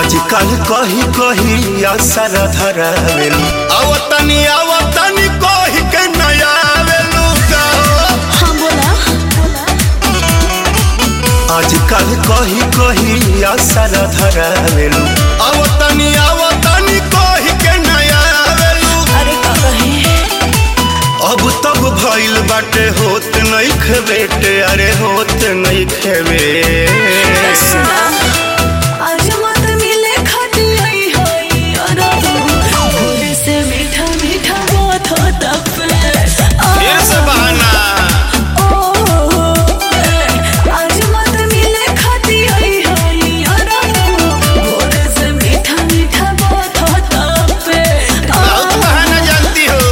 आजकल कही कही असर धरावेलू आवतनी आवतनी कही के नया आवेलू हाँ बोला आजकल कही कही असर धरावेलू आवतनी आवतनी कही के नया आवेलू अरे का कहे अब तब भइल बाटे होत नहीं खेबेटे अरे होत नहीं खेबे सुना आज मत मिले खाती आई होई अरे भोरे से मीठा मीठा बात होता फिर से बहाना आज मत मिले खाती आई होई अरे भोरे से मीठा मीठा बात होता बहुत बहाना जानती हो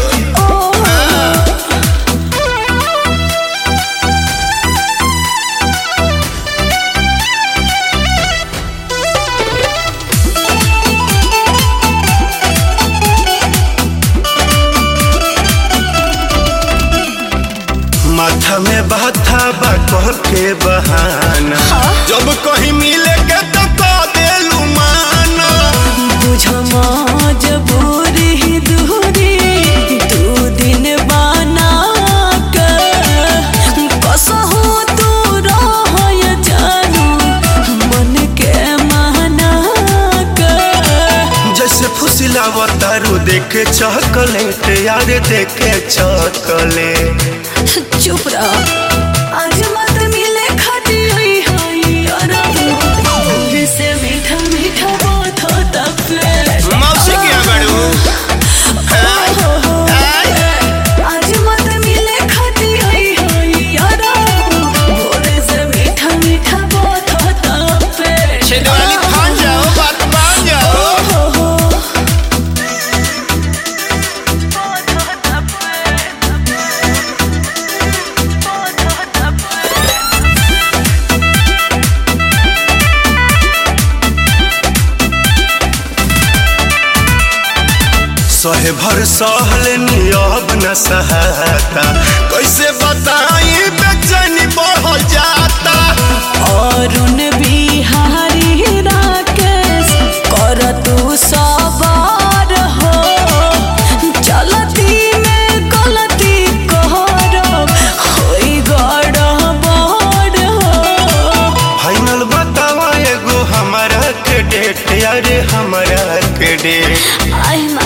माथा में बाथा बा कह के बहाना जब कहीं मिले के तो कह देलू माना बुझो मजबूरी दूरी दू दिन बना कर कसहो तू रह जानू मन के माना कर जैसे फुसिलावा तारू देखे चॉकलेट यार देखे चॉकलेट चुप रह आज मत मिले खाती हुई हई अरे से मीठा मीठा बात होता मौसी के यहाँ बड़ू आज मत मिले खाती आई होई यारा भोरे से मीठा मीठा बात होता पे छिदवाली फान जाओ बात मान जाओ सहे भर सहल नियब न सहाता कैसे बताई बेचैनी बढ़ जाता अरुण बिहारी राकेश कर तू सवार हो चलती में गलती कर होई गड़बड़ हो फाइनल बतावा एगो हमारा के डेट यारे हमारा के डेट आई